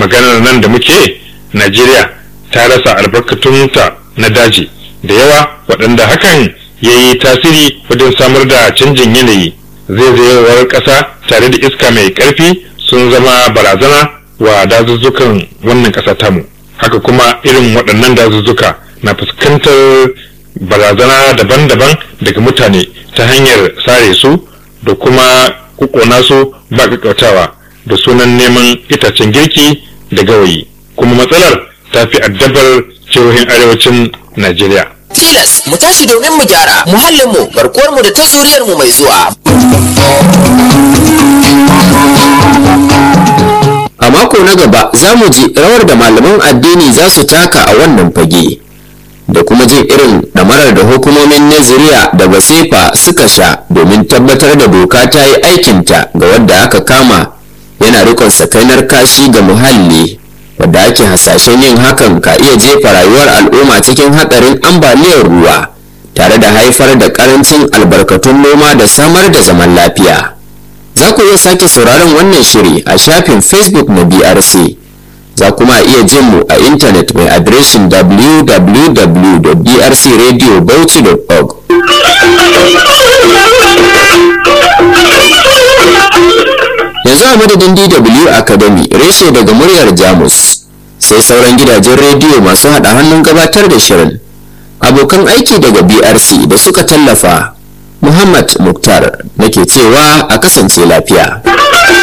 maganar nan da muke najeriya ta rasa albarkatunta na daji da yawa waɗanda hakan ya yi tasiri wajen samar da canjin yanayi zaizayewar ƙasa tare da iska mai ƙarfi sun zama barazana wa dazuzzukan wannan ƙasa tamu haka kuma irin waɗannan dazuzzuka na fuskantar barazana daban-daban daga mutane ta hanyar sare su da kuma kukona su ba kakkautawa da sunan neman itacen girki da gawayi kuma matsalar ta fi addabar jihohin arewacin najeriya tilas mu tashi domin mu gyara muhallinmu garkuwarmu da ta zuriyarmu mai zuwa A mako na gaba za mu ji rawar da malaman addini za su taka a wannan fage da kuma jin irin ɗamarar da hukumomin Naziriya da Basefa suka sha domin tabbatar da doka ta yi aikinta ga wadda aka kama yana rikon sakainar kashi ga muhalli wadda ake hasashen yin hakan ka iya jefa rayuwar al'umma cikin hatsarin ambaliyar ruwa tare da haifar da karancin albarkatun noma da samar da zaman lafiya. za ku iya sake sauraron wannan shiri a shafin facebook na brc za kuma iya jin mu a intanet mai adireshin www.brcradiobauchi.org yanzu a madadin dw academy reshe daga muryar jamus sai sauran gidajen rediyo masu hada hannun gabatar da shirin abokan aiki daga brc da suka tallafa Muhammad Muktar nake cewa a kasance lafiya.